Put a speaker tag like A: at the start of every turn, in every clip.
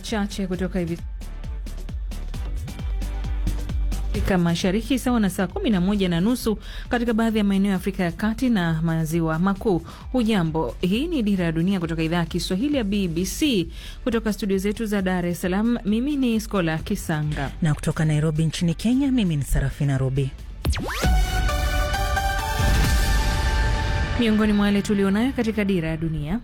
A: chache kutoka hivi Afrika Mashariki sawa na saa kumi na moja na nusu katika baadhi ya maeneo ya Afrika ya Kati na Maziwa Makuu. Hujambo, hii ni Dira ya Dunia kutoka idhaa ya Kiswahili ya BBC kutoka studio zetu za Dar es Salaam. Mimi ni Skola Kisanga
B: na kutoka Nairobi nchini Kenya, mimi ni Sarafina Robi.
A: Miongoni mwa yale tulionayo katika Dira ya Dunia.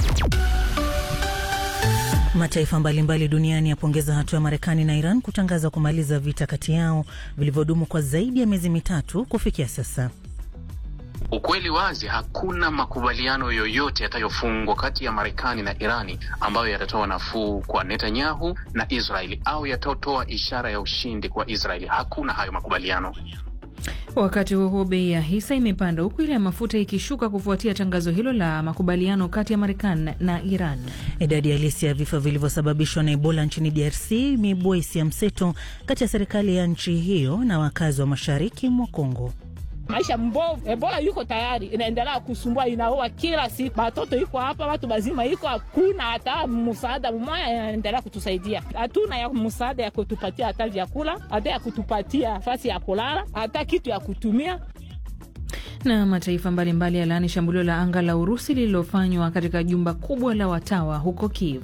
B: Mataifa mbalimbali duniani yapongeza hatua ya Marekani na Iran kutangaza kumaliza vita kati yao vilivyodumu kwa zaidi ya miezi mitatu kufikia sasa.
C: Ukweli wazi, hakuna makubaliano yoyote yatayofungwa kati ya Marekani na Irani ambayo yatatoa nafuu kwa Netanyahu na Israeli au yatatoa ishara ya ushindi kwa Israeli. Hakuna hayo makubaliano.
A: Wakati huo huo, bei ya hisa imepanda huku ile ya mafuta ikishuka kufuatia tangazo hilo la makubaliano kati ya Marekani na Iran.
B: Idadi halisi ya vifo vilivyosababishwa na Ebola nchini DRC imeibua hisia mseto kati ya serikali ya nchi hiyo na wakazi wa mashariki mwa Kongo.
D: Maisha mbovu, Ebola yuko tayari inaendelea kusumbua, inaua kila siku, batoto iko hapa, watu bazima iko, hakuna hata msaada mmoja inaendelea kutusaidia. Hatuna ya msaada ya kutupatia hata vyakula, hata ya kutupatia nafasi ya kulala, hata kitu ya kutumia
A: na mataifa mbalimbali yalaani shambulio la anga la Urusi lililofanywa katika jumba kubwa la watawa huko Kiev.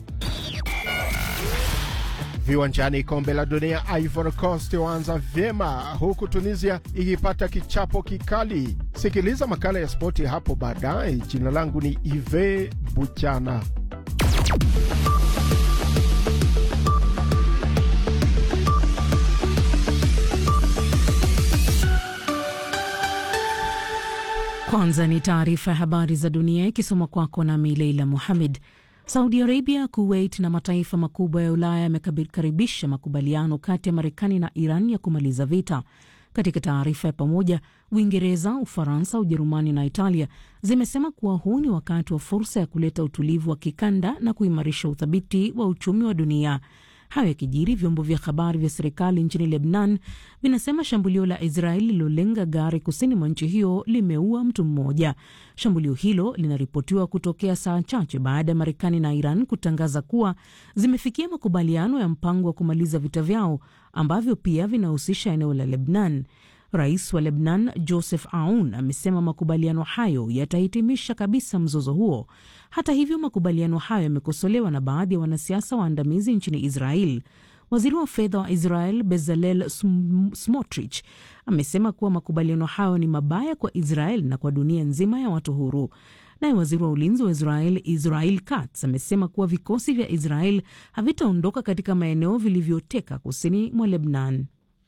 E: Viwanjani, kombe la dunia, Ivory Coast waanza vyema huku Tunisia ikipata kichapo kikali. Sikiliza makala ya spoti hapo baadaye. Jina langu ni Ive Buchana.
F: Kwanza ni taarifa ya habari za dunia ikisoma kwako nami Leila Muhamed. Saudi Arabia, Kuwait na mataifa makubwa ya Ulaya yamekaribisha makubaliano kati ya Marekani na Iran ya kumaliza vita. Katika taarifa ya pamoja, Uingereza, Ufaransa, Ujerumani na Italia zimesema kuwa huu ni wakati wa fursa ya kuleta utulivu wa kikanda na kuimarisha uthabiti wa uchumi wa dunia. Hayo yakijiri, vyombo vya habari vya serikali nchini Lebnan vinasema shambulio la Israeli lilolenga gari kusini mwa nchi hiyo limeua mtu mmoja. Shambulio hilo linaripotiwa kutokea saa chache baada ya Marekani na Iran kutangaza kuwa zimefikia makubaliano ya mpango wa kumaliza vita vyao ambavyo pia vinahusisha eneo la Lebnan. Rais wa Lebnan Joseph Aoun amesema makubaliano hayo yatahitimisha kabisa mzozo huo. Hata hivyo, makubaliano hayo yamekosolewa na baadhi ya wanasiasa waandamizi nchini Israel. Waziri wa fedha wa Israel Bezalel Smotrich amesema kuwa makubaliano hayo ni mabaya kwa Israel na kwa dunia nzima ya watu huru. Naye waziri wa ulinzi wa Israel Israel Katz amesema kuwa vikosi vya Israel havitaondoka katika maeneo vilivyoteka kusini mwa Lebnan.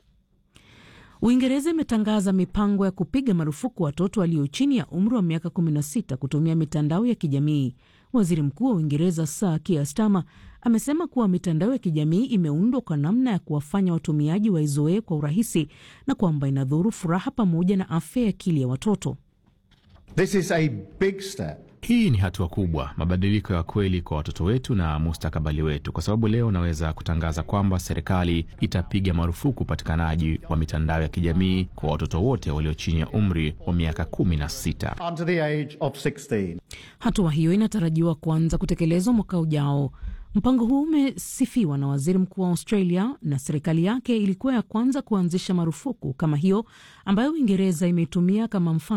F: Uingereza imetangaza mipango ya kupiga marufuku watoto walio chini ya umri wa miaka 16 kutumia mitandao ya kijamii. Waziri Mkuu wa Uingereza Sir Keir Starmer amesema kuwa mitandao ya kijamii imeundwa kwa namna ya kuwafanya watumiaji waizoee kwa urahisi na kwamba inadhuru furaha pamoja na afya ya akili ya watoto.
G: This is a big step.
H: Hii ni hatua kubwa, mabadiliko ya kweli kwa watoto wetu na mustakabali wetu, kwa sababu leo naweza kutangaza kwamba serikali itapiga marufuku upatikanaji wa mitandao ya kijamii kwa watoto wote walio chini ya umri wa miaka kumi na sita.
G: Under the age of 16.
F: Hatua hiyo inatarajiwa kuanza kutekelezwa mwaka ujao. Mpango huu umesifiwa na waziri mkuu wa Australia na serikali yake ilikuwa ya kwanza kuanzisha marufuku kama hiyo ambayo Uingereza imeitumia kama mfano